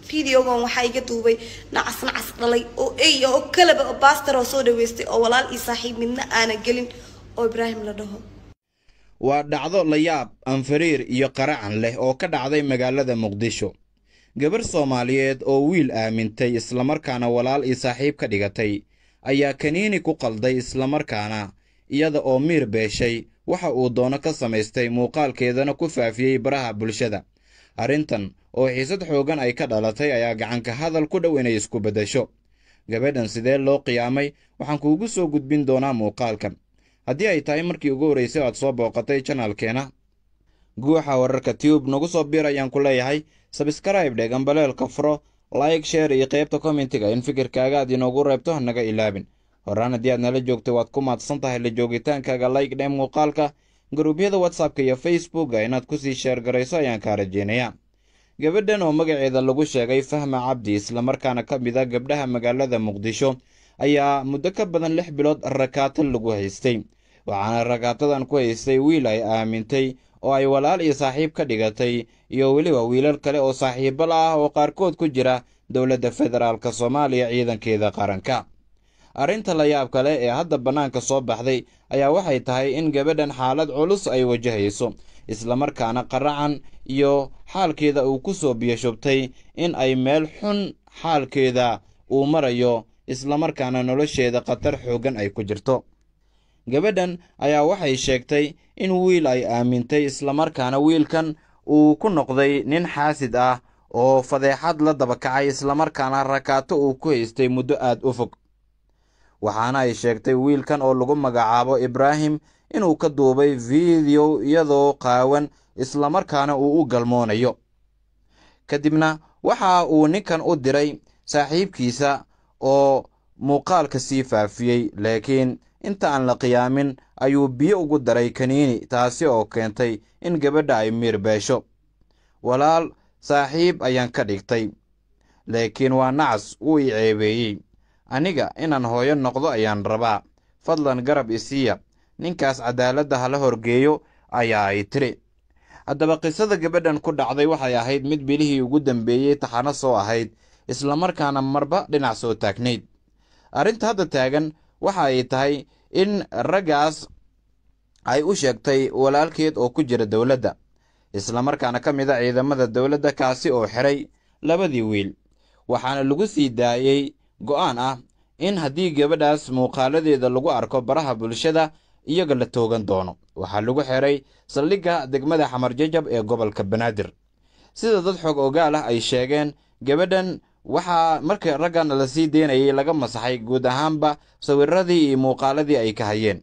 videogan waxaa iga duubay nacas nacas dhalay oo ey oo kalaba oo baastar oo soo dhaweystay oo walaal iyo saaxiib midna aanan gelin oo ibraahim la dhaho waa dhacdo layaab anfariir iyo qaracan leh oo ka dhacday magaalada muqdisho gabar soomaaliyeed oo wiil aamintay islamarkaana walaal iyo saaxiib ka dhigatay ayaa kaniini ku qalday islamarkaana iyada oo miir beeshay waxa uu doono ka samaystay muuqaalkeedana ku faafiyey baraha bulshada arrintan oo xiisad xooggan ay ka dhalatay ayaa gacanka hadal ku dhow inay isku beddesho gabadhan sidee loo qiyaamay waxaan kuugu soo gudbin doonaa muuqaalkan haddii ay tahay markii ugu horraysay aad soo booqatay janaalkeena guuxa wararka tube nagu soo biir ayaan ku leeyahay sabskrayb dheg ambaleelka furo like sheer iyo qaybta kommentiga in fikirkaaga aad inoogu reebto hanaga ilaabin horaan haddii aad nala joogtay waad ku maadsan tahay la joogitaankaaga like dhe muuqaalka garuubyada whatsappka iyo facebooka inaad kusii sheergarayso ayaan kaa rajeynayaa gabadhan oo magaceeda lagu sheegay fahma cabdi islamarkaana ka mid a gabdhaha magaalada muqdisho ayaa muddo ka badan lix bilood rakaato lagu haystay waxaana rakaatadan ku haystay wiil ay aamintay oo ay walaal iyo saaxiib ka dhigatay iyo weliba wiilal kale oo saaxiibo la ah oo qaarkood ku jira dowladda federaalk soomaaliya ciidankeeda qaranka arrinta la yaab kale ee hadda bannaanka soo baxday ayaa waxay tahay in gabadhan xaalad culus ay wajahayso islamarkaana qaracan iyo xaalkeeda uu ku soo biyashubtay in ay meel xun xaalkeeda uu marayo islamarkaana nolosheeda khatar xooggan ay ku jirto gabadhan ayaa waxay sheegtay in wiil ay aamintay islamarkaana wiilkan uu ku noqday nin xaasid ah oo fadeexad la dabakacay islamarkaana rakaato uu ku haystay muddo aad u fog waxaana ay sheegtay wiilkan oo lagu magacaabo ibraahim inuu ka duubay fiideo iyadoo qaawan islamarkaana uu u galmoonayo kadibna waxa uu ninkan u diray saaxiibkiisa oo muuqaalka sii faafiyey laakiin inta aan la qiyaamin ayuu biyo ugu daray kaniini taasi oo keentay in gabadha ay miir beesho walaal saaxiib ayaan ka dhigtay laakiin waa nacas wuu i ceebeeyey aniga inaan hooyo noqdo ayaan rabaa fadlan garab isiiya ninkaas cadaaladda hala horgeeyo ayaa ay tiri haddaba qisada gabadhan ku dhacday waxay ahayd mid bilihii ugu dambeeyey taxano soo ahayd islamarkaana marba dhinac soo taagnayd arrinta hadda taagan waxa ay tahay in raggaas ay u sheegtay walaalkeed oo ku jira dowladda islamarkaana ka mid a ciidamada dowladda kaasi oo xiray labadii wiil waxaana lagu sii daayey go'aan ah in haddii gabadhaas muuqaaladeeda lagu arko baraha bulshada iyaga la toogan doono waxaa lagu xiray saldhigga degmada xamarjajab ee gobolka banaadir sida dad xoog ogaal ah ay sheegeen gabadhan waxaa marka raggan la sii deynayay laga masaxay guud ahaanba sawiradii iyo muuqaaladii ay ka hayeen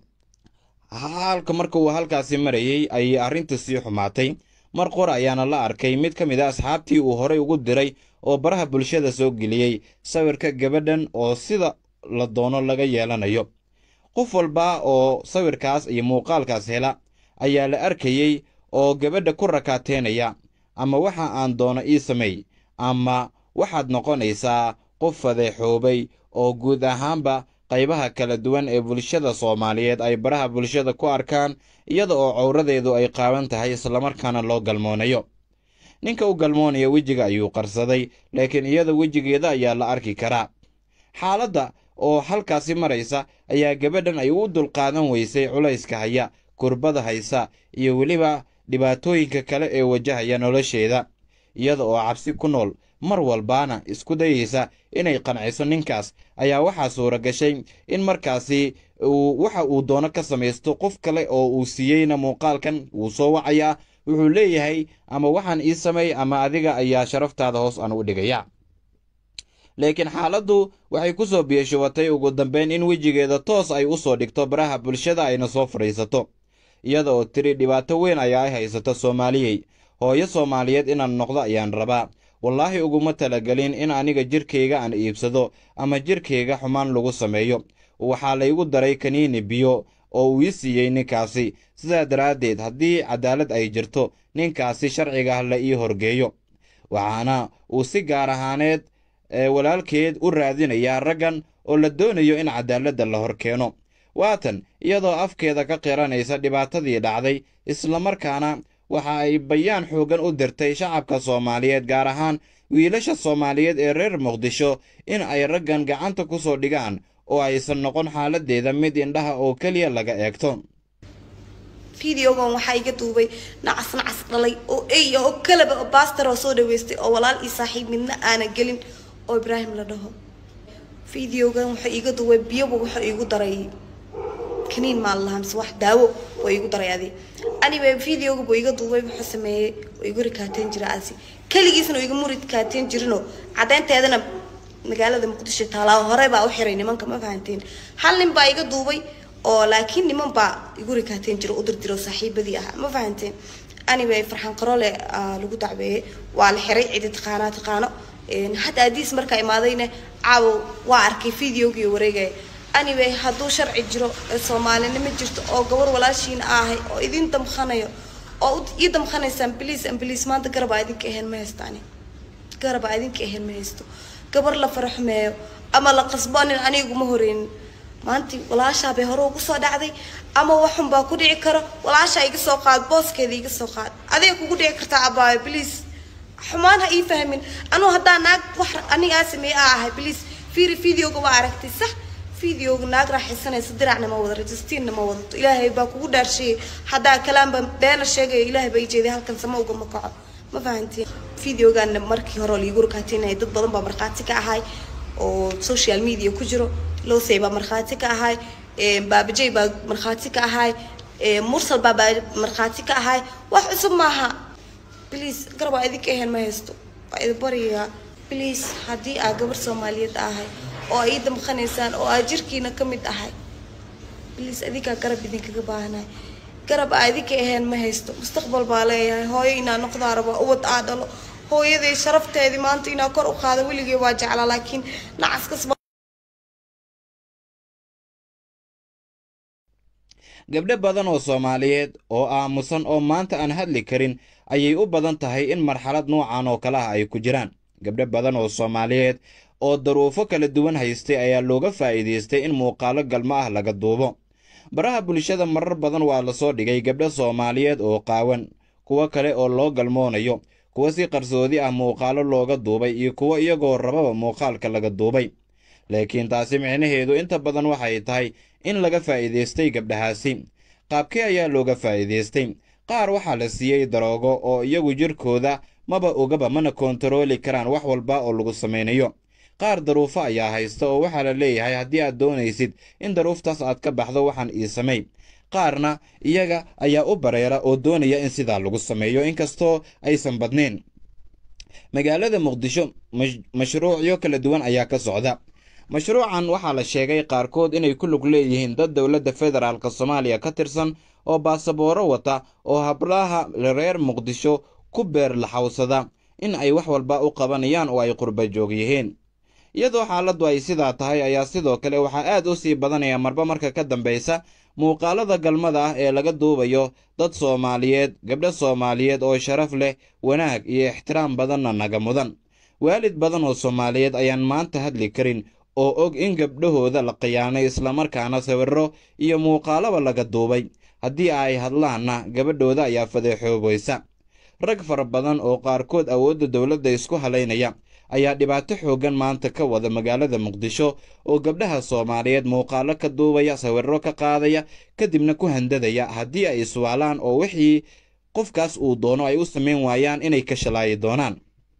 halka marka uu halkaasi marayey ayay arrintu sii xumaatay mar qor ayaana la arkay mid ka mid a asxaabtii uu horay ugu diray oo baraha bulshada soo geliyey sawirka gabadhan oo sida la doono laga yeelanayo qof walba oo sawirkaas iyo muuqaalkaas hela ayaa la arkayey oo gabadha ku rakaateynaya ama waxa aan doono ii sameey ama waxaad noqonaysaa qof fadeexoobay oo guud ahaanba qaybaha kala duwan ee bulshada soomaaliyeed ay baraha bulshada ku arkaan iyada oo cowradeedu ay qaaban tahay islamarkaana loo galmoonayo ninka u galmoonaya wejiga ayuu qarsaday laakiin iyada wejigeeda ayaa la arki karaa xaaladda oo halkaasi maraysa ayaa gabadhan ay u dulqaadan weysay culayska haya kurbada haysa iyo weliba dhibaatooyinka kale ee wajahaya nolosheeda iyada oo cabsi ku nool mar walbaana isku dayeysa inay qanciso ninkaas ayaa waxaa suura gashay in markaasi waxa uu doono ka samaysto qof kale oo uu siiyeyna muuqaalkan wuu soo wacayaa wuxuu leeyahay ama waxaan ii sameey ama adiga ayaa sharaftaada hoos aan u dhigaya laakiin xaaladdu waxay ku soo biyashubatay ugu dambeyn in wejigeeda toos ay u soo dhigto baraha bulshada ayna soo fadhiisato iyada oo tiri dhibaato weyn ayaa ay haysato soomaaliyey hooyo soomaaliyeed inaan noqdo ayaan rabaa wallaahi uguma talagelin in aniga jirkayga aan iibsado ama jirkayga xumaan lagu sameeyo waxaa laygu daray kaniini biyo oo uu ii siiyey ninkaasi sidaa daraaddeed haddii cadaalad ay jirto ninkaasi sharciga ah la ii horgeeyo waxaana uu si gaar ahaaneed walaalkeed u raadinayaa raggan oo la doonayo in cadaaladda la hor keeno waatan iyadoo afkeeda ka qiranaysa dhibaatadii dhacday islamarkaana waxa ay bayaan xooggan u dirtay shacabka soomaaliyeed gaar ahaan wiilasha soomaaliyeed ee reer muqdisho in ay raggan gacanta ku soo dhigaan oo aysan noqon xaaladeeda mid indhaha oo keliya laga eegto videogan waxaa iga duubay nacas nacas dhalay oo ey oo kalaba oo baastar oo soo dhaweystay oo walaal iyo saaxiib midna aana gelin oo ibraahim la dhaho videogan wuxuu iga duubay biyoba wuxuu igu daray kaniin maa lahaa mise wax daawo oo igu daray adi anyway videoga buu iga duubay wuxuu sameeyey oo igu rikaateen jira asi keligiisna oo igama rikaateen jirinoo caddeynteedana magaalada muqdisho taalaa hore baa u xiray nimanka ma fahanteen hal nin baa iga duubay oo laakiin niman baa igu rikaateen jiro u dirdiro saaxiibadii ahaa ma fahanteen anyway farxaan qaroole lagu dacbeeyey waa la xiray cidi taqaanaa taqaano hadda adiis markaa imaadayna caawo waa arkay videogii wareegaya anyway hadduu sharci jiro soomaalinimo jirto oo gabar walaashiina ahay oo idin damqanayo oo ii damqanaysaan bliis ambliis maanta garabaa idinka ahayn ma haystaani garabaa idinka ahayn ma haysto gabar la faraxmeeyo ama la qasboonin aniguma horeynin maanti walaashaa bay hore ugu soo dhacday ama waxun baa ku dhici karo walaashaa iga soo qaad booskeeda iga soo qaad adeeg kugu dhici kartaa abaayo bliis xumaan ha ii fahmin anuu haddaa naag wax anigaa sameeye a ahay bliis fiiri videoga waa aragtay sax videoga naag raaxaysanaysa diracna ma wada registiinna ma wadato ilaahay baa kugu dhaarsheeyay haddaa kalaanba beena sheegaya ilaahay baa ijeeday halkan sama ugama kaco ma fahantiin videogaana markii hore liigu rakaateynaya dad badan baa markhaati ka ahay oo social media ku jiro losey baa markhaati ka ahay baabajey baa markhaati ka ahay mursal baa baa markhaati ka ahay wax cusub maaha bliis garab aa idinka ahayn ma haysto waa idin baryayaa bliis haddii aa gabar soomaaliyeed ahay oo aa ii damqanaysaan oo aa jirkiina ka mid ahay bliis adinkaa garab idinkaga baahanahay garab aa idinka ahayn ma haysto mustaqbal baa leeyahay hooyo inaa noqdaa raba ubad aa dhalo hooyaday sharafteedii maanta inaa kor u qaado weligay waa jeclaa laakiin nacaskas gabdho badan oo soomaaliyeed oo aamusan oo maanta aan hadli karin ayay u badan tahay in marxalad noocan oo kale ah ay ku jiraan gabdho badan oo soomaaliyeed oo daruufo kala duwan haystay ayaa looga faa'iidaystay in muuqaalo galmo ah laga duubo baraha bulshada marar badan waa lasoo dhigay gabdho soomaaliyeed oo qaawan kuwo kale oo loo galmoonayo kuwo si qarsoodi ah muuqaalo looga duubay iyo kuwo iyagoo rababa muuqaalka laga duubay laakiin taasi micnaheedu inta badan waxay tahay in laga faa'iidaystay gabdhahaasi qaabkee ayaa looga faa'iidaystay qaar waxaa la siiyey daroogo oo iyagu jirkooda maba ogaba mana koontarooli karaan wax walba oo lagu samaynayo qaar daruufo ayaa haysta oo waxaa la leeyahay haddii aad doonaysid in daruuftaas aad ka baxdo waxaan ii samay qaarna iyaga ayaa u bareera oo doonaya in sidaa lagu sameeyo inkastoo aysan badnayn magaalada muqdisho mashruucyo kala duwan ayaa ka socda mashruucan waxaa la sheegay qaarkood inay ku lug leeyihiin dad dowladda federaalk soomaaliya ka tirsan oo baasabooro wata oo hablaha reer muqdisho ku beer laxawsada in ay wax walba u qabanayaan oo ay qurba joog yihiin iyadoo xaaladdu ay sidaa tahay ayaa sidoo kale waxaa aad u sii badanaya marba marka ka dambaysa muuqaalada galmada ah ee laga duubayo dad soomaaliyeed gabdho soomaaliyeed oo sharaf leh wanaag iyo ixtiraam badanna naga mudan waalid badan oo soomaaliyeed ayaan maanta hadli karin oo og in gabdhahooda la khiyaanay islamarkaana sawirro iyo muuqaalaba laga duubay haddii ay hadlaanna gabadhooda ayaa fadeexoobaysa rag fara badan oo qaarkood awoodda dowladda isku halaynaya ayaa dhibaato xooggan maanta ka wada magaalada muqdisho oo gabdhaha soomaaliyeed muuqaalo ka duubaya sawirro ka qaadaya kadibna ku handadaya haddii ay iswaalaan oo wixii qofkaas uu doono ay u samayn waayaan inay ka shalaayi doonaan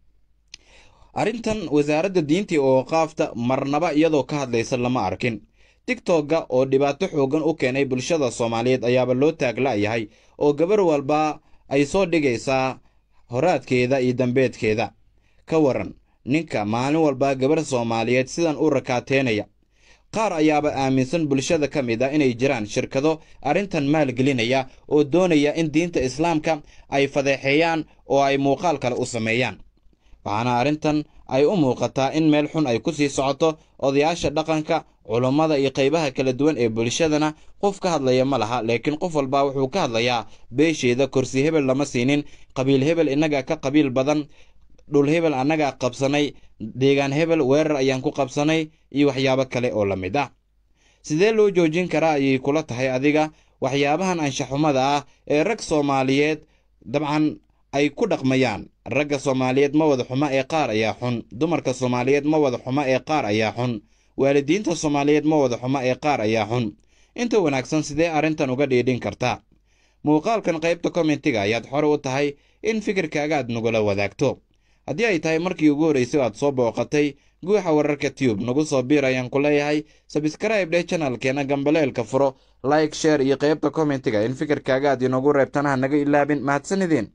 arrintan wasaaradda diintii oo qaafta marnaba iyadoo ka hadlaysa lama arkin tigtogga oo dhibaato xooggan u keenay bulshada soomaaliyeed ayaaba loo taagla'yahay oo gabar walba ay soo dhigaysaa horaadkeeda iyo dambeedkeeda ka waran ninka maalin walba gabar soomaaliyeed sidan u rakaateynaya qaar ayaaba aaminsan bulshada ka mid a inay jiraan shirkado arrintan maalgelinaya oo doonaya in diinta islaamka ay fadeexeeyaan oo ay muuqaal kale u sameeyaan waxaana arrintan ay u muuqataa in meel xun ay ku sii socoto odayaasha dhaqanka culummada iyo qaybaha kala duwan ee bulshadana qof ka hadlaya ma laha laakiin qof walba wuxuu ka hadlayaa beesheeda korsi hebel lama siinin qabiil hebel innaga ka qabiil badan dhul hebel annagaa qabsanay deegaan hebel weerar ayaan ku qabsanay iyo waxyaabo kale oo la mid ah sidee loo joojin karaa ayay kula tahay adiga waxyaabahan anshaxumada ah ee rag soomaaliyeed dabcan ay ku dhaqmayaan ragga soomaaliyeed ma wada xumo ee qaar ayaa xun dumarka soomaaliyeed ma wada xumo ee qaar ayaa xun waalidiinta soomaaliyeed ma wada xumo ee qaar ayaa xun inta wanaagsan sidee arrintan uga dhiidhin kartaa muuqaalkan qaybta kommentiga ayaad xore u tahay in fikirkaaga aad nagula wadaagto haddii ay tahay markii ugu horraysay aad soo booqatay guuxa wararka tube nagu soo biir ayaan ku leeyahay sabskrayb dheh janalkeena gambaleelka furo like sheer iyo qaybta kommentiga in fikirkaaga aad inoogu reebtana ha naga ilaabin mahadsanideen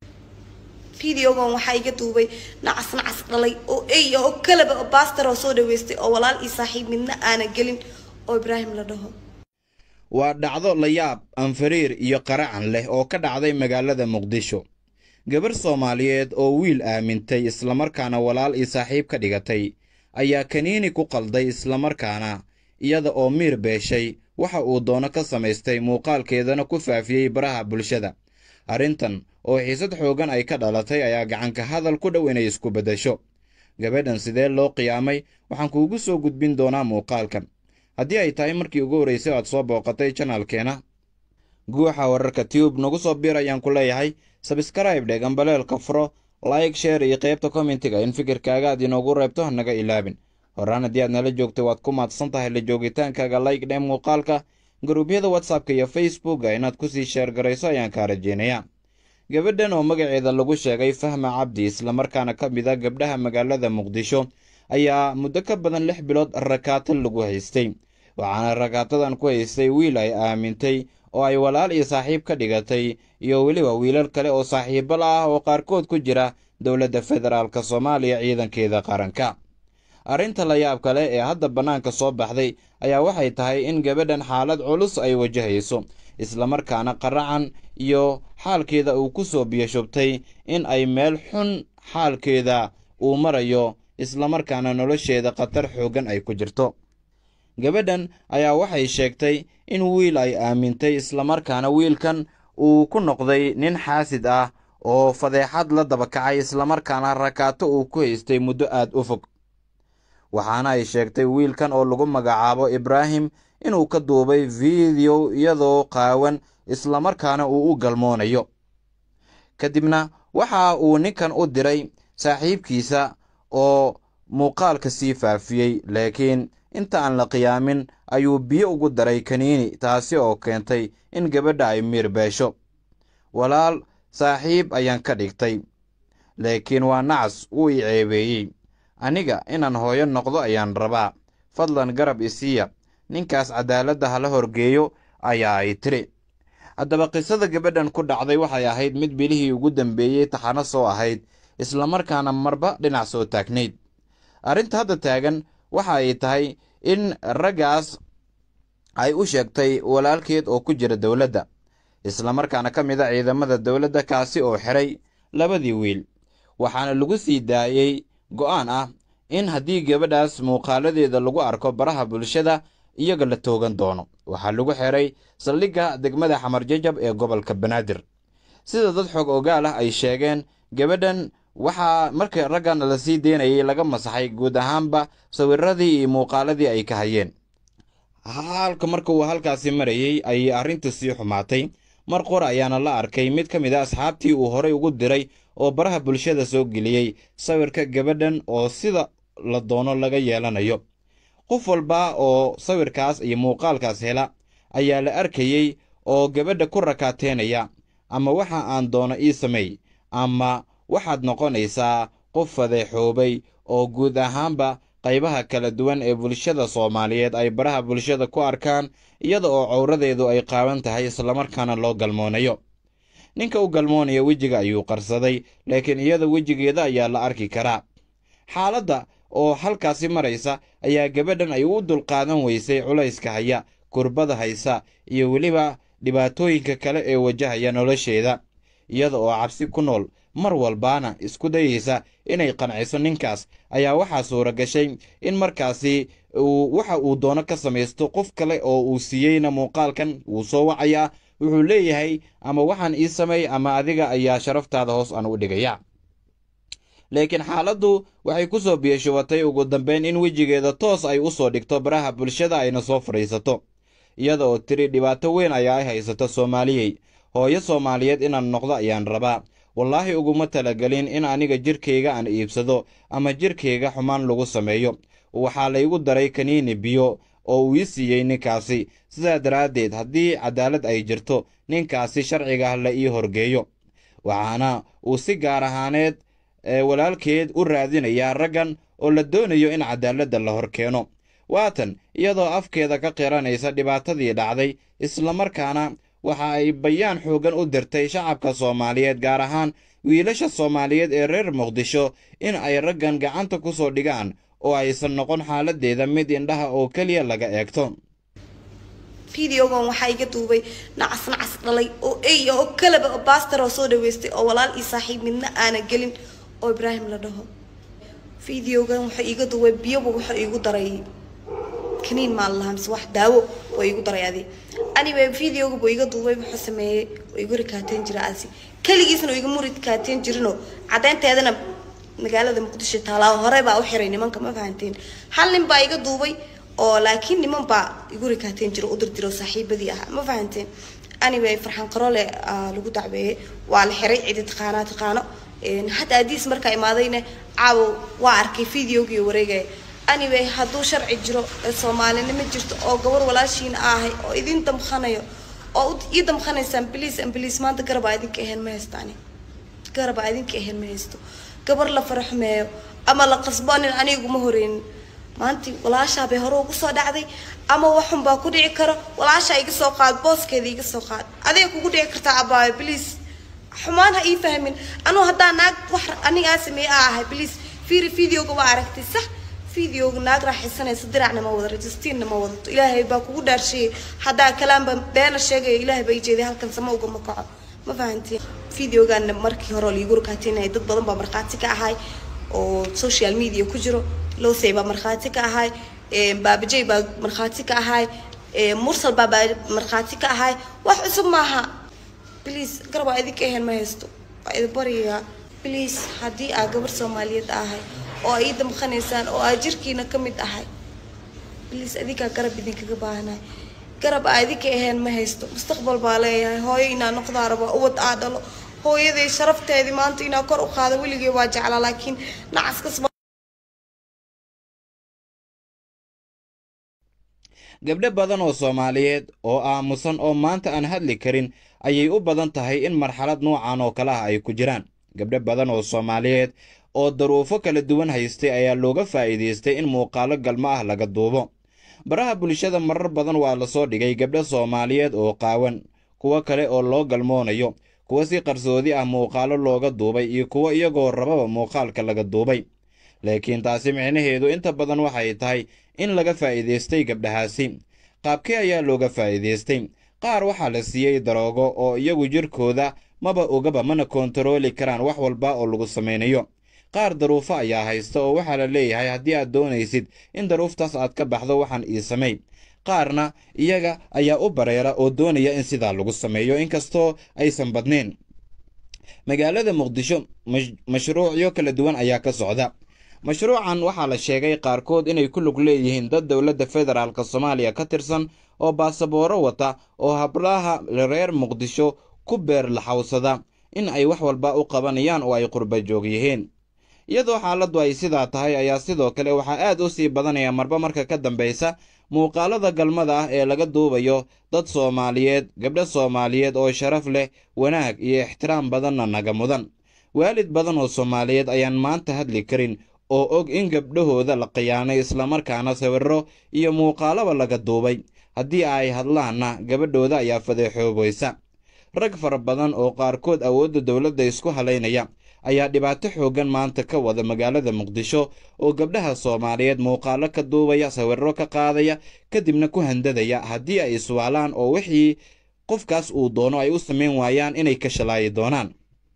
fideogan waxaa iga duubay nacas nacas dhalay oo ey oo kalaba oo baastar oo soo dhaweystay oo walaal iyo saaxiib midna aana gelin oo ibraahim la dhaho waa dhacdo layaab anfariir iyo qaracan leh oo ka dhacday magaalada muqdisho gabar soomaaliyeed oo wiil aamintay islamarkaana walaal iyo saaxiib ka dhigatay ayaa kaniini ku qalday islamarkaana iyada oo miir beeshay waxa uu doono ka samaystay muuqaalkeedana ku faafiyey baraha bulshada arrintan oo xiisad xooggan ay ka dhalatay ayaa gacanka hadal ku dhow inay isku beddesho gabadhan sidee loo qiyaamay waxaan kuugu soo gudbin doonaa muuqaalkan haddii ay tahay markii ugu horraysay aad soo booqatay janalkeena guuxa wararka tube nagu soo biir ayaan ku leeyahay sabskrayb dheh gambaleelka furo like sheer iyo qaybta kommentiga in fikirkaaga aad inoogu reebto hanaga ilaabin horaan haddii aad nala joogtay waad ku maadsan tahay la joogitaankaaga like dheh muuqaalka garuubyada whatsappka iyo facebooka inaad kusii sheergarayso ayaan kaa rajeynayaa gabadhan oo magaceeda lagu sheegay fahma cabdi islamarkaana ka mid a gabdhaha magaalada muqdisho ayaa muddo ka badan lix bilood rakaata lagu haystay waxaana rakaatadan ku haystay wiil ay aamintay oo ay walaal iyo saaxiib ka dhigatay iyo weliba wiilal kale oo saaxiibo la ah oo qaarkood ku jira dowladda federaalk soomaaliya ciidankeeda qaranka arrinta la yaab kale ee hadda bannaanka soo baxday ayaa waxay tahay in gabadhan xaalad culus ay wajahayso islamarkaana qaracan iyo xaalkeeda uu ku soo biyashubtay in ay meel xun xaalkeeda uu marayo islamarkaana nolosheeda khatar xooggan ay ku jirto gabadhan ayaa waxay sheegtay in wiil ay aamintay islamarkaana wiilkan uu ku noqday nin xaasid ah oo fadeexad la dabakacay islamarkaana rakaato uu ku haystay muddo aad u fog waxaana ay sheegtay wiilkan oo lagu magacaabo ibraahim inuu ka duubay fiideo iyadoo qaawan islamarkaana uu u galmoonayo kadibna waxa uu ninkan u diray saaxiibkiisa oo muuqaalka sii faafiyey laakiin inta aan la qiyaamin ayuu biyo ugu daray kaniini taasi oo keentay in gabadha ay miir beesho walaal saaxiib ayaan ka dhigtay laakiin waa nacas wuu i ceebeeyey aniga inaan hooyo noqdo ayaan rabaa fadlan garab isiiya ninkaas cadaaladda hala horgeeyo ayaa ay tiri haddaba qisada gabadhan ku dhacday waxay ahayd mid bilihii ugu dambeeyey taxano soo ahayd islamarkaana marba dhinac soo taagnayd arrinta hadda taagan waxa ay tahay in raggaas ay u sheegtay walaalkeed oo ku jira dowladda islamarkaana ka mid a ciidamada dowladda kaasi oo xiray labadii wiil waxaana lagu sii daayey go'aan ah in haddii gabadhaas muuqaaladeeda lagu arko baraha bulshada iyaga la toogan doono waxaa lagu xiray saldhigga degmada xamar jajab ee gobolka banaadir sida dad xoog ogaal ah ay sheegeen gabadhan waxaa markii raggan la sii deynayay laga masaxay guud ahaanba sawiradii iyo muuqaaladii ay ka hayeen halka marka uu halkaasi marayey ayay arrintu sii xumaatay mar qor ayaana la arkay mid ka mid a asxaabtii uu horay ugu diray oo baraha bulshada soo geliyey sawirka gabadhan oo sida la doono laga yeelanayo qof walba oo sawirkaas iyo muuqaalkaas hela ayaa la arkayey oo gabadha ku rakaateynaya ama waxa aan doono ii sameey ama waxaad noqonaysaa qof fadeexoobay oo guud ahaanba qaybaha kala duwan ee bulshada soomaaliyeed ay baraha bulshada ku arkaan iyada oo cawradeedu ay qaaban tahay islamarkaana loo galmoonayo ninka u galmoonaya wejiga ayuu qarsaday laakiin iyada wejigeeda ayaa la arki karaa xaaladda oo halkaasi maraysa ayaa gabadhan ay u dulqaadan weysay culayska haya kurbada haysa iyo weliba dhibaatooyinka kale ee wajahaya nolosheeda iyada oo cabsi ku nool mar walbaana isku dayaysa inay qanciso ninkaas ayaa waxaa suura gashay in markaasi uu waxa uu doono ka samaysto qof kale oo uu siiyeyna muuqaalkan wuu soo wacayaa wuxuu leeyahay ama waxaan ii samay ama adiga ayaa sharaftaada hoos aan u dhigaya laakiin xaaladdu waxay ku soo biyashubatay ugu dambeyn in wejigeeda toos ay u soo dhigto baraha bulshada ayna soo fadhiisato iyada oo tiri dhibaato weyn ayaa ay haysato soomaaliyey hooyo soomaaliyeed inaan noqdo ayaan rabaa wallaahi uguma talagelin in aniga jirkayga aan iibsado ama jirkayga xumaan lagu sameeyo waxaa laygu daray kaniini biyo oo uu ii siiyey ninkaasi sidaa daraaddeed haddii cadaalad ay jirto ninkaasi sharciga la ii horgeeyo waxaana uu si gaar ahaaneed walaalkeed u raadinayaa raggan oo la doonayo in cadaaladda la hor keeno waatan iyadoo afkeeda ka qiranaysa dhibaatadii dhacday islamarkaana waxa ay bayaan xooggan u dirtay shacabka soomaaliyeed gaar ahaan wiilasha soomaaliyeed ee reer muqdisho in ay raggan gacanta ku soo dhigaan oo aysan noqon xaaladdeeda mid indhaha oo keliya laga eegto fideogan waxaa iga duubay nacas nacas dhalay oo ey oo kalaba oo baastar oo soo dhaweystay oo walaal iyo saaxiib midna aana gelin oo ibraahim la dhaho fideogan wuxuu iiga duubay biyoba wuxuu iigu daray kaniin maa lahaa mise wax daawo oo iigu daray adi anyway videoga buu iga duubay wuxuu sameeyey oo igu rikaateen jira asi keligiisna oo igama rikaateen jirinoo caddeynteedana magaalada muqdisho taalaa hore baa u xiray nimanka ma fahanteen hal nin baa iga duubay oo laakiin niman baa igu rikaateen jiro u dirdiroo saaxiibadii ahaa ma fahanteen anyway farxan qaroole lagu dacweeyey waa la xiray cidi taqaanaa taqaano hadda adiis markaa imaadayna caawo waa arkay videogii wareegaya anyway hadduu sharci jiro soomaalinimo jirto oo gabar walaashiina ahay oo idin damqanayo oo ii damqanaysaan bliis bliis maanta garabaa idinka ahayn ma haystaani garabaa idinka ahayn ma haysto gabar la faraxmeeyo ama la qasboonin aniguma horeynin maanti walaashaa bay hore ugu soo dhacday ama waxun baa ku dhici karo walaashaa iga soo qaad booskeeda iga soo qaad adiga kugu dhici kartaa abaayo bliis xumaan ha ii fahmin anuu haddaa naag wax anigaa sameeye a ahay bliis fiiri videoga waa aragtay sax videoga naag raaxaysanaysa diracna ma wada registiinna ma wadato ilaahay baa kugu dhaarshiyey haddaa kalaanba beena sheegaya ilaahay baa ijeeday halkan sama ugama kaco ma fahantiin videogaana markii hore liigu rakaateynaya dad badan baa markhaati ka ahay oo social media ku jiro losey baa markhaati ka ahay baabajey baa markhaati ka ahay mursal baa baa markhaati ka ahay wax cusub maaha please garabaa idinka ahayn ma haysto waa idin baryayaa please haddii aa gabar soomaaliyeed ahay oo ii damqanaysaan oo aa jirkiina ka mid ahay bliis adinkaa garab idinkaga baahanahay garab aa idinka ahayn ma haysto mustaqbal baa leeyahay hooyo inaa noqdaa rabaa ubad aa dhalo hooyaday sharafteedii maanta inaa kor u qaado weligay waa jeclaa laakiin nacaskas gabdho badan oo soomaaliyeed oo aamusan oo maanta aan hadli karin ayay u badan tahay in marxalad noocan oo kale ah ay ku jiraan gabdho badan oo soomaaliyeed oo daruufo kala duwan haystay ayaa looga faa'iidaystay in muuqaalo galmo ah laga duubo baraha bulshada marar badan waa lasoo dhigay gabdho soomaaliyeed oo qaawan kuwo kale oo loo galmoonayo kuwo si qarsoodi ah muuqaalo looga duubay iyo kuwo iyagoo rababa muuqaalka laga duubay laakiin taasi micnaheedu inta badan waxay tahay in laga faa'iidaystay gabdhahaasi qaabkee ayaa looga faa'iidaystay qaar waxaa la siiyey daroogo oo iyagu jirkooda maba ogaba mana koontarooli karaan wax walba oo lagu samaynayo qaar daruufo ayaa haysta oo waxaa la leeyahay haddii aad doonaysid in daruuftaas aad ka baxdo waxaan ii samay qaarna iyaga ayaa u bareera oo doonaya in sidaa lagu sameeyo inkastoo aysan badnayn magaalada muqdisho mashruucyo kala duwan ayaa ka socda mashruucan waxaa la sheegay qaarkood inay ku lug leeyihiin dad dowladda federaalk soomaaliya ka tirsan oo baasabooro wata oo hablaha reer muqdisho ku beer laxawsada in ay wax walba u qabanayaan oo ay qurba joog yihiin iyadoo xaaladdu ay sidaa tahay ayaa sidoo kale waxaa aad u sii badanaya marba marka ka dambaysa muuqaalada galmada ah ee laga duubayo dad soomaaliyeed gabdho soomaaliyeed oo sharaf leh wanaag iyo ixtiraam badanna naga mudan waalid badan oo soomaaliyeed ayaan maanta hadli karin oo og in gabdhahooda la khiyaanay islamarkaana sawirro iyo muuqaalaba laga duubay haddii ay hadlaanna gabadhooda ayaa fadeexoobaysa rag fara badan oo qaarkood awoodda dowladda isku halaynaya ayaa dhibaato xooggan maanta ka wada magaalada muqdisho oo gabdhaha soomaaliyeed muuqaalo ka duubaya sawirro ka qaadaya kadibna ku handadaya haddii ay iswaalaan oo wixii qofkaas uu doono ay u samayn waayaan inay ka shalaayi doonaan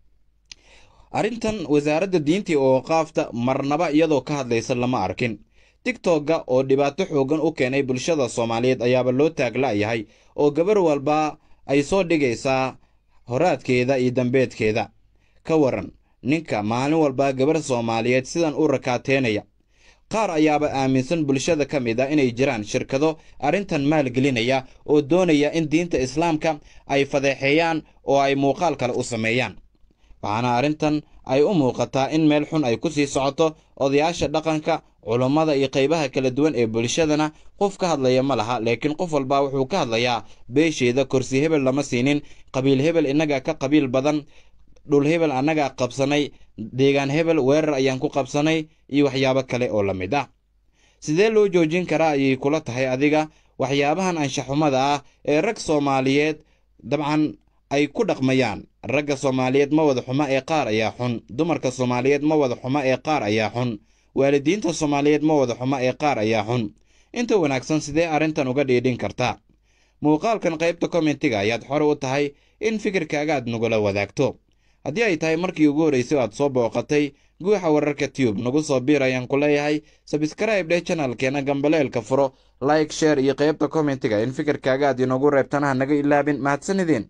arrintan wasaaradda diintii oo qaafta marnaba iyadoo ka hadlaysa lama arkin tigtogga oo dhibaato xooggan u keenay bulshada soomaaliyeed ayaaba loo taagla'yahay oo gabar walba ay soo dhigaysaa horaadkeeda iyo dambeedkeeda ka waran ninka maalin walba gabar soomaaliyeed sidan u rakaateynaya qaar ayaaba aaminsan bulshada ka mid ah inay jiraan shirkado arrintan maalgelinaya oo doonaya in diinta islaamka ay fadeexeeyaan oo ay muuqaal kale u sameeyaan waxaana arrintan ay u muuqataa in meel xun ay ku sii socoto odayaasha dhaqanka culummada iyo qaybaha kala duwan ee bulshadana qof ka hadlaya ma laha laakiin qof walba wuxuu ka hadlayaa beesheeda korsi hebel lama siinin qabiil hebel innagaa ka qabiil badan dhul hebel annagaa qabsanay deegaan hebel weerar ayaan ku qabsanay iyo waxyaabo kale oo la mid ah sidee loo joojin karaa ayay kula tahay adiga waxyaabahan anshaxumada ah ee rag soomaaliyeed dabcan ay ku dhaqmayaan ragga soomaaliyeed ma wada xumo ee qaar ayaa xun dumarka soomaaliyeed ma wada xumo ee qaar ayaa xun waalidiinta soomaaliyeed ma wada xumo ee qaar ayaa xun inta wanaagsan sidee arrintan uga dhiidhin kartaa muuqaalkan qaybta kommentiga ayaad xore u tahay in fikirkaaga aad nagula wadaagto haddii ay tahay markii ugu horraysay aad soo booqatay guuxa wararka tube nagu soo biir ayaan ku leeyahay sabskrayb dheh janalkeena gambaleelka furo like sheer iyo qaybta kommentiga in fikirkaaga aad inoogu reebtana ha naga ilaabin mahadsanideen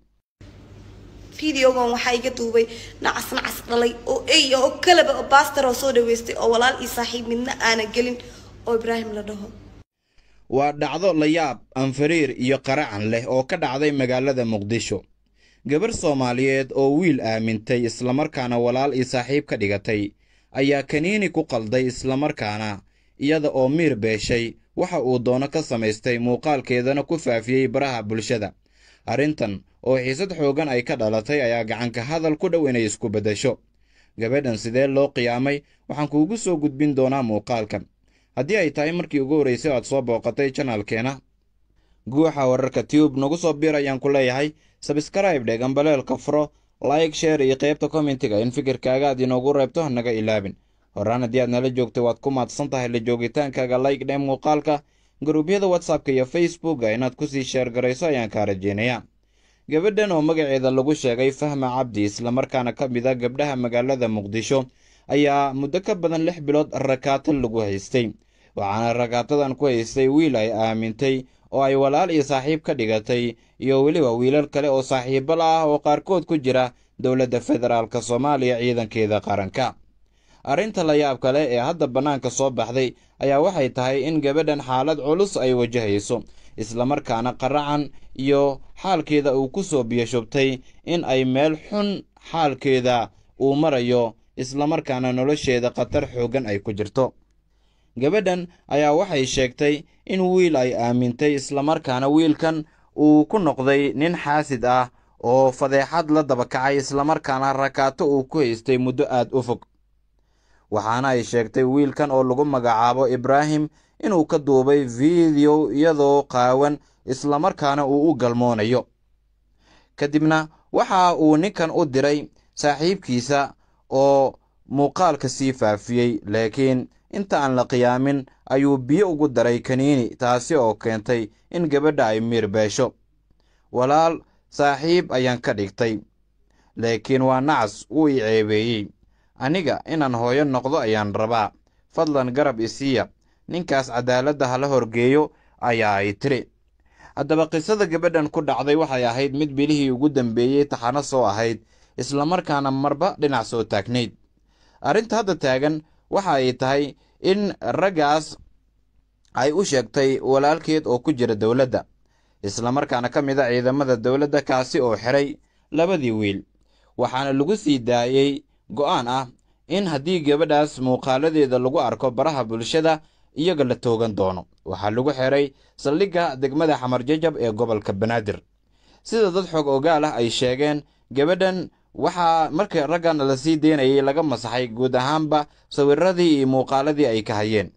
fideogan waxaa iga duubay nacas nacas dhalay oo ey oo kalaba oo baastar oo soo dhaweystay oo walaal iyo saaxiib midna aana gelin oo ibraahim la dhaho waa dhacdo layaab anfariir iyo qaracan leh oo ka dhacday magaalada muqdisho gabar soomaaliyeed oo wiil aamintay islamarkaana walaal iyo saaxiib ka dhigatay ayaa kaniini ku qalday islamarkaana iyada oo miir beeshay waxa uu doono ka samaystay muuqaalkeedana ku faafiyey baraha bulshada arrintan oo xiisad xooggan ay ka dhalatay ayaa gacanka hadal ku dhow inay isku beddesho gabadhan sidee loo qiyaamay waxaan kuugu soo gudbin doonaa muuqaalkan haddii ay tahay markii ugu horraysay aad soo booqatay janaalkeena guuxa wararka tube nagu soo biir ayaan ku leeyahay sabskrayb dhe gambaleelka furo like sheer iyo qaybta kommentiga in fikirkaaga aad inoogu reebto hanaga ilaabin horaan haddii aad nala joogtay waad ku maadsan tahay la joogitaankaaga like dhe muuqaalka garuubyada whatsappka iyo facebooka inaad kusii sheergarayso ayaan kaa rajeynayaa gabadhan oo magaceeda lagu sheegay fahma cabdi islamarkaana ka mid a gabdhaha magaalada muqdisho ayaa muddo ka badan lix bilood rakaato lagu haystay waxaana rakaatadan ku haystay wiil ay aamintay oo ay walaal iyo saaxiib ka dhigatay iyo weliba wiilal kale oo saaxiibbala ah oo qaarkood ku jira dowladda federaalk soomaaliya ciidankeeda qaranka arrinta la yaab kale ee hadda bannaanka soo baxday ayaa waxay tahay in gabadhan xaalad culus ay wajahayso islamarkaana qaracan iyo xaalkeeda uu ku soo biyashubtay in ay meel xun xaalkeeda uu marayo islamarkaana nolosheeda khatar xooggan ay ku jirto gabadhan ayaa waxay sheegtay in wiil ay aamintay islamarkaana wiilkan uu ku noqday nin xaasid ah oo fadeexad la dabakacay islamarkaana rakaato uu ku haystay muddo aad u fog waxaana ay sheegtay wiilkan oo lagu magacaabo ibraahim inuu ka duubay fiidiyo iyadoo qaawan islamarkaana uu u galmoonayo kadibna waxa uu ninkan u diray saaxiibkiisa oo muuqaalka sii faafiyey laakiin inta aan la qiyaamin ayuu biyo ugu daray kaniini taasi oo keentay in gabadha ay miir beesho walaal saaxiib ayaan ka dhigtay laakiin waa nacas wuu i ceebeeyey aniga inaan hooyo noqdo ayaan rabaa fadlan garab isiiya ninkaas cadaaladda hala horgeeyo ayaa ay tiri haddaba qisada gabadhan ku dhacday waxay ahayd mid bilihii ugu dambeeyey taxano soo ahayd islamarkaana marba dhinac soo taagnayd arrinta hadda taagan waxa ay tahay in raggaas ay u sheegtay walaalkeed oo ku jira dowladda islamarkaana ka mid a ciidamada dowladda kaasi oo xiray labadii wiil waxaana lagu sii daayey go'aan ah in haddii gabadhaas muuqaaladeeda lagu arko baraha bulshada iyaga la toogan doono waxaa lagu xiray saldhigga degmada xamar jajab ee gobolka banaadir sida dad xog ogaal ah ay sheegeen gabadhan waxaa marka raggan la sii deynayay laga masaxay guud ahaanba sawiradii iyo muuqaaladii ay ka hayeen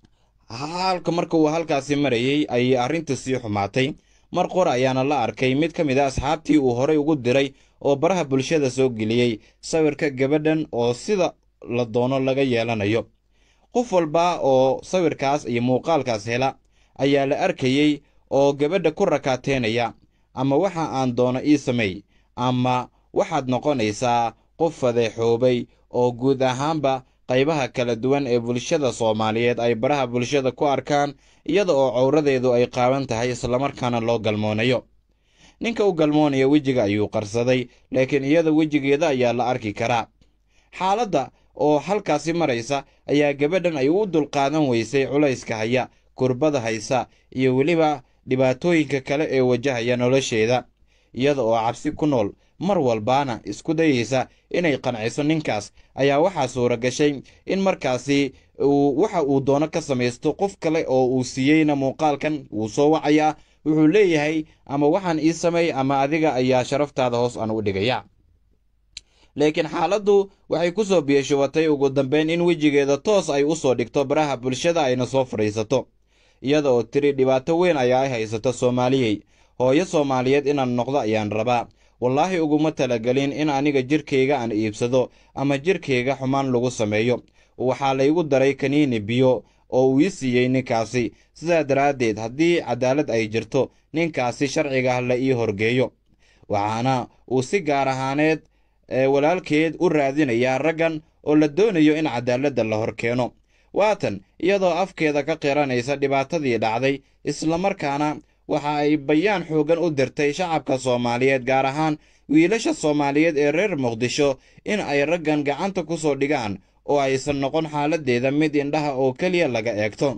halka marka uu halkaasi marayey ayay arrintu sii xumaatay mar qor ayaana la arkay mid ka mid a asxaabtii uu horay ugu diray oo baraha bulshada soo geliyey sawirka gabadhan oo sida la doono laga yeelanayo qof walba oo sawirkaas iyo muuqaalkaas hela ayaa la arkayey oo gabadha ku rakaateynaya ama waxa aan doono ii sameey ama waxaad noqonaysaa qof fadeexoobay oo guud ahaanba qaybaha kala duwan ee bulshada soomaaliyeed ay baraha bulshada ku arkaan iyada oo cowradeedu ay qaaban tahay islamarkaana loo galmoonayo ninka u galmoonaya wejiga ayuu qarsaday laakiin iyada wejigeeda ayaa la arki karaa xaaladda oo halkaasi maraysa ayaa gabadhan ay u dulqaadan weysay culayska haya kurbada haysa iyo weliba dhibaatooyinka kale ee wajahaya nolosheeda iyada oo cabsi ku nool mar walbaana isku dayeysa inay qanciso ninkaas ayaa waxaa suura gashay in markaasi uu waxa uu doono ka samaysto qof kale oo uu siiyeyna muuqaalkan wuu soo wacayaa wuxuu leeyahay ama waxaan ii sameey ama adiga ayaa sharaftaada hoos aan u dhigaya laakiin xaaladdu waxay ku soo biyashubatay ugu dambeyn in wejigeeda toos ay u soo dhigto baraha bulshada ayna soo fadhiisato iyada oo tiri dhibaato weyn ayaa ay haysato soomaaliyey hooyo soomaaliyeed inaan noqdo ayaan rabaa wallaahi uguma talagelin in aniga jirkayga aan iibsado ama jirkayga xumaan lagu sameeyo waxaa laygu daray kaniini biyo oo uu ii siiyey ninkaasi sidaa daraaddeed haddii cadaalad ay jirto ninkaasi sharciga la ii horgeeyo waxaana uu si gaar ahaaneed walaalkeed u raadinayaa raggan oo la doonayo in cadaaladda la hor keeno waatan iyadoo afkeeda ka qiranaysa dhibaatadii dhacday islamarkaana waxa ay bayaan xooggan u dirtay shacabka soomaaliyeed gaar ahaan wiilasha soomaaliyeed ee reer muqdisho in ay raggan gacanta ku soo dhigaan oo aysan noqon xaaladdeeda mid indhaha oo keliya laga eegto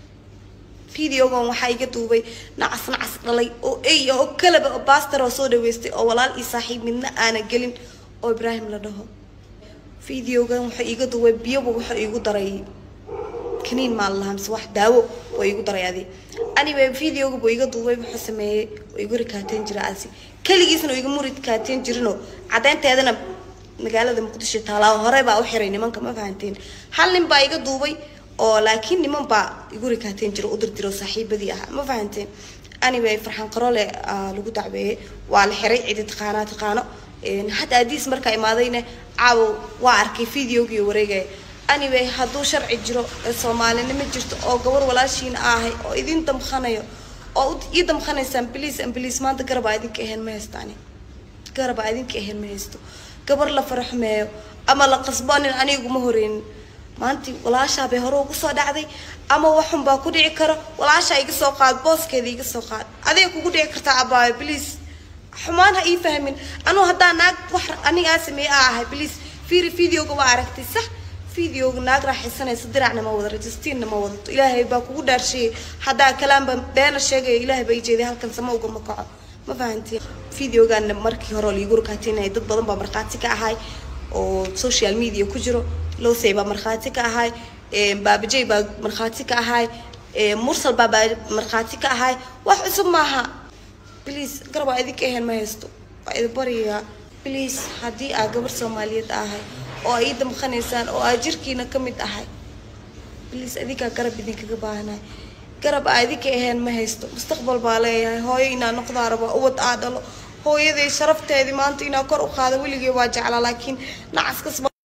fideogan waxaa iga duubay nacas nacas dhalay oo ey oo kalaba oo baastar oo soo dhaweystay oo walaal io saaxiib midna aana gelin oo ibraahim la dhaho fideogan wuxuu iiga duubay biyoba wuxuu iigu daray kaniin maa lahaa mise wax daawo oo iigu daray adi anyway videoga buu iga duubay wuxuu sameeyey oo igu rikaateen jira asi keligiisna oo igama rikaateen jirinoo caddeynteedana magaalada muqdisho taalaa hore baa u xiray nimanka ma fahanteen hal nin baa iga duubay oo laakiin niman baa igu rikaateen jira u dirdiro saaxiibadii ahaa ma fahanteen anyway farxaan qarole lagu dacbeeyey waa la xiray cidi taqaanaa taqaano hadda adiis markaa imaadayna caawo waa arkay videogii wareegaya anyway hadduu sharci jiro ee soomaalinimo jirto oo gabar walaashiina ahay oo idin damqanayo oo ii damqanaysaan bliis ambliis maanta garabaa idinka ahayn ma haystaani garabaa idinka ahayn ma haysto gabar la faraxmeeyo ama la qasboonin aniguma horeynin maantii walaashaa bay hore ugu soo dhacday ama waxun baa ku dhici karo walaashaa iga soo qaad booskeeda iga soo qaad adiga kugu dhici kartaa abaayo bliis xumaan ha ii fahmin anuu haddaa naag wax anigaa sameeye a ahay bliis fiiri videoga waa aragtay sax videoga naag raaxaysanaysa diracna ma wada registiinna ma wadato ilaahay baa kugu dhaarsheeyay haddaa kalaanba beena sheegaya ilaahay baa ijeeday halkan sama ugama kaco ma fahantiin videogaana markii hore liigu rakaatinaya dad badan baa markhaati ka ahay oo social media ku jiro losey baa markhaati ka ahay baabajey baa markhaati ka ahay mursal baa baa markhaati ka ahay wax cusub maaha bliis garabaa idinka ahayn ma haysto waa idin baryayaa bliis haddii aa gabar soomaaliyeed ahay oo ay ii damqanaysaan oo aa jirkiina ka mid ahay bliis adinkaa garab idinkaga baahanahay garab aa idinka ahayn ma haysto mustaqbal baa leeyahay hooyo inaa noqdaa rabo ubad aa dhalo hooyaday sharafteedii maanta inaa kor u qaado weligay waa jeclaa laakiin nacaskas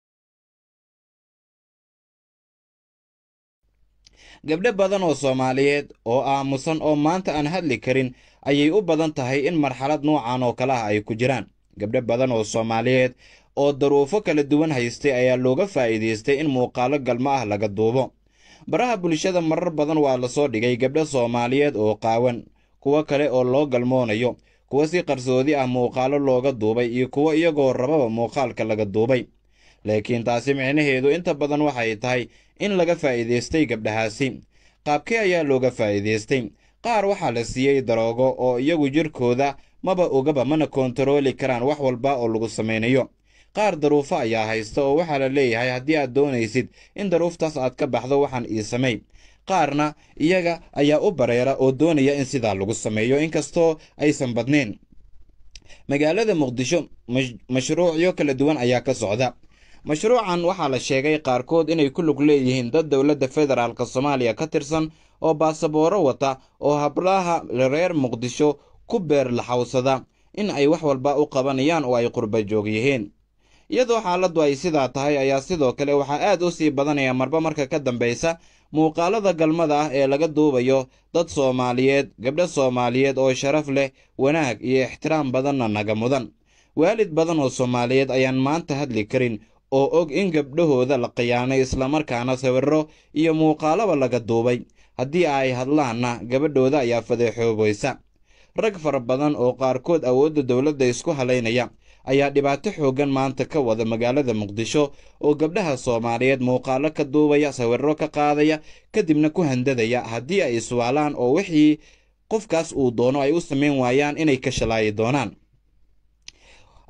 gabdho badan oo soomaaliyeed oo aamusan oo maanta aan hadli karin ayay u badan tahay in marxalad noocan oo kale ah ay ku jiraan gabdho badan oo soomaaliyeed oo daruufo kala duwan haystay ayaa looga faa'iidaystay in muuqaalo galmo ah laga duubo baraha bulshada marar badan waa lasoo dhigay gabdho soomaaliyeed oo qaawan kuwo kale oo loo galmoonayo kuwo si qarsoodi ah muuqaalo looga duubay iyo kuwo iyagoo rababa muuqaalka laga duubay laakiin taasi micnaheedu inta badan waxay tahay in laga faa'iidaystay gabdhahaasi qaabkee ayaa looga faa'iidaystay qaar waxaa la siiyey daroogo oo iyagu jirkooda maba ogaba mana koontarooli karaan wax walba oo lagu samaynayo qaar daruufo ayaa haysta oo waxaa la leeyahay haddii aad doonaysid in daruuftaas aad ka baxdo waxaan ii samay qaarna iyaga ayaa u bareera oo doonaya in sidaa lagu sameeyo inkastoo aysan badnayn magaalada muqdisho mashruucyo kala duwan ayaa ka socda mashruucan waxaa la sheegay qaarkood inay ku lug leeyihiin dad dowladda federaalk soomaaliya ka tirsan oo baasabooro wata oo hablaha reer muqdisho ku beer laxawsada in ay wax walba u qabanayaan oo ay qurba joog yihiin iyadoo xaaladdu ay sidaa tahay ayaa sidoo kale waxaa aad u sii badanaya marba marka ka dambaysa muuqaalada galmada ah ee laga duubayo dad soomaaliyeed gabdho soomaaliyeed oo sharaf leh wanaag iyo ixtiraam badanna naga mudan waalid badan oo soomaaliyeed ayaan maanta hadli karin oo og in gabdhahooda la khiyaanay islamarkaana sawirro iyo muuqaalaba laga duubay haddii ay hadlaanna gabadhooda ayaa fadeexoobaysa rag fara badan oo qaarkood awoodda dowladda isku halaynaya ayaa dhibaato xooggan maanta ka wada magaalada muqdisho oo gabdhaha soomaaliyeed muuqaalo ka duubaya sawirro ka qaadaya kadibna ku handadaya haddii ay iswaalaan oo wixii qofkaas uu doono ay u samayn waayaan inay ka shalaayi doonaan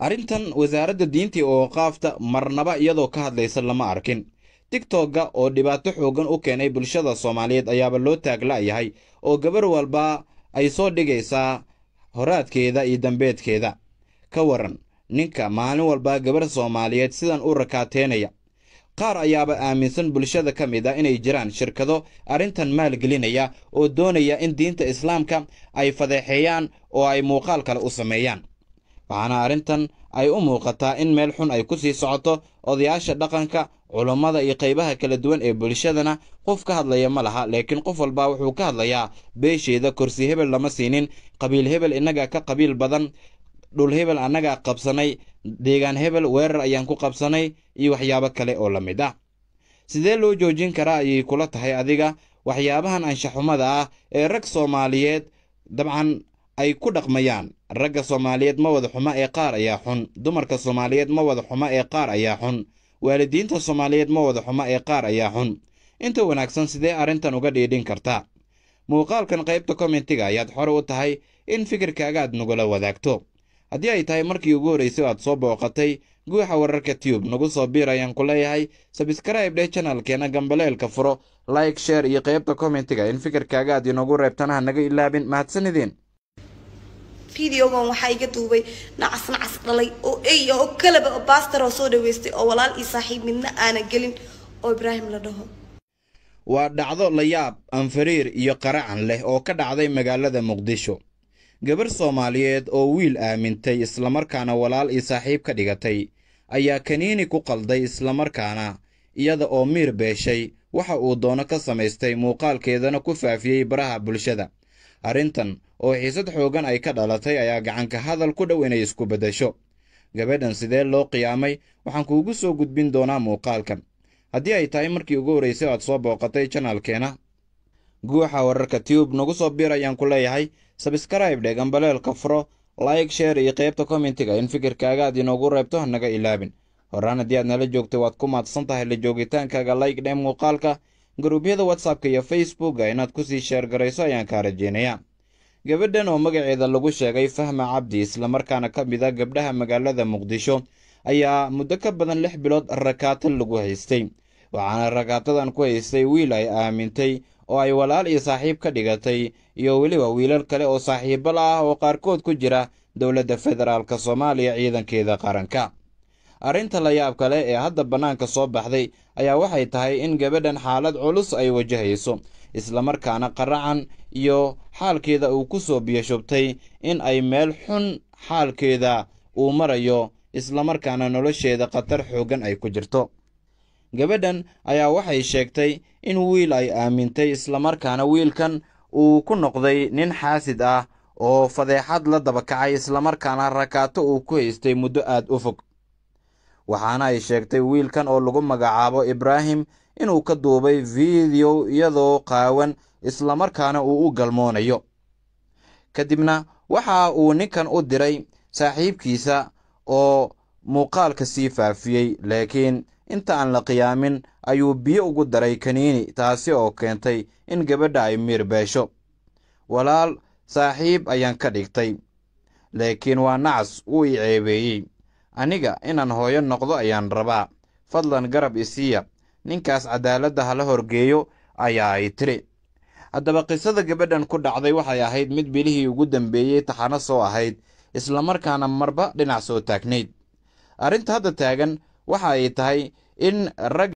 arrintan wasaaradda diinta iyo ooqaafta marnaba iyadoo ka hadlaysa lama arkin tigtogga oo dhibaato xooggan u keenay bulshada soomaaliyeed ayaaba loo taagla'yahay oo gabar walba ay soo dhigaysaa horaadkeeda iyo dambeedkeeda ka waran ninka maalin walba gabar soomaaliyeed sidan u rakaateynaya qaar ayaaba aaminsan bulshada ka mid ah inay jiraan shirkado arrintan maalgelinaya oo doonaya in diinta islaamka ay fadeexeeyaan oo ay muuqaal kale u sameeyaan waxaana arrintan ay u muuqataa in meel xun ay ku sii socoto odayaasha dhaqanka culummada iyo qaybaha kala duwan ee bulshadana qof ka hadlaya ma laha laakiin qof walba wuxuu ka hadlayaa beesheeda korsi hebel lama siinin qabiil hebel innagaa ka qabiil badan dhul hebel annagaa qabsanay deegaan hebel weerar ayaan ku qabsanay iyo waxyaabo kale oo la mid ah sidee loo joojin karaa ayay kula tahay adiga waxyaabahan anshaxumada ah ee rag soomaaliyeed dabcan ay ku dhaqmayaan ragga soomaaliyeed ma wada xumo ee qaar ayaa xun dumarka soomaaliyeed ma wada xumo ee qaar ayaa xun waalidiinta soomaaliyeed ma wada xumo ee qaar ayaa xun inta wanaagsan sidee arrintan uga dhiidhin kartaa muuqaalkan qaybta kommentiga ayaad xore u tahay in fikirkaaga aad nagula wadaagto haddii ay tahay markii ugu horraysay aad soo booqatay guuxa wararka tube nagu soo biir ayaan ku leeyahay sabskraibe dheh janalkeena gambaleelka furo like sheer iyo qaybta kommentiga in fikirkaaga aad inoogu reebtana ha naga ilaabin mahadsanideen fideogan waxaa iga duubay nacas nacas dhalay oo ey oo kalaba oo baastar oo soo dhaweystay oo walaal iyo saaxiib midna aana gelin oo ibraahim la dhaho waa dhacdo layaab anfariir iyo qaracan leh oo ka dhacday magaalada muqdisho gabar soomaaliyeed oo wiil aamintay islamarkaana walaal iyo saaxiib ka dhigatay ayaa kaniini ku qalday islamarkaana iyada oo miir beeshay waxa uu doono ka samaystay muuqaalkeedana ku faafiyey baraha bulshada arrintan oo xiisad xooggan ay ka dhalatay ayaa gacanka hadal ku dhow inay isku beddesho gabadhan sidee loo qiyaamay waxaan kuugu soo gudbin doonaa muuqaalkan haddii ay tahay markii ugu horraysay aad soo booqatay janalkeena guuxa wararka tube nagu soo biir ayaan ku leeyahay sabskraibe dhe gambaleelka furo like sheer iyo qaybta kommentiga in fikirkaaga aad inoogu reebto ha naga ilaabin horaan haddii aad nala joogtay waad ku maadsan tahay la joogitaankaaga like dhe muuqaalka garuubyada whatsappka iyo facebooka inaad kusii sheergarayso ayaan kaa rajeynayaa gabadhan oo magaceeda lagu sheegay fahma cabdi islamarkaana ka mid a gabdhaha magaalada muqdisho ayaa muddo ka badan lix bilood rakaato lagu haystay waxaana rakaatadan ku haystay wiil ay aamintay oo ay walaal iyo saaxiib ka dhigatay iyo weliba wiilal kale oo saaxiibo la ah oo qaarkood ku jira dowladda federaalk soomaaliya ciidankeeda qaranka arrinta la yaab kale ee hadda bannaanka soo baxday ayaa waxay tahay in gabadhan xaalad culus ay wajahayso islamarkaana qaracan iyo xaalkeeda uu ku soo biyashubtay in ay meel xun xaalkeeda uu marayo islamarkaana nolosheeda khatar xooggan ay ku jirto gabadhan ayaa waxay sheegtay in wiil ay aamintay islamarkaana wiilkan uu ku noqday nin xaasid ah oo fadeexad la dabakacay islamarkaana rakaato uu ku haystay muddo aad u fog waxaana ay sheegtay wiilkan oo lagu magacaabo ibraahim inuu ka duubay fiideo iyadoo qaawan islamarkaana uu u galmoonayo kadibna waxa uu ninkan u diray saaxiibkiisa oo muuqaalka sii faafiyey laakiin inta aan la qiyaamin ayuu biyo ugu daray kaniini taasi oo keentay in gabadha ay miir beesho walaal saaxiib ayaan ka dhigtay laakiin waa nacas wuu i ceebeeyey aniga inaan hooyo noqdo ayaan rabaa fadlan garab isiiya ninkaas cadaaladda hala horgeeyo ayaa ay tiri haddaba qisada gabadhan ku dhacday waxay ahayd mid bilihii ugu dambeeyey taxano soo ahayd islamarkaana marba dhinac soo taagnayd arrinta hadda taagan waxa ay tahay in rag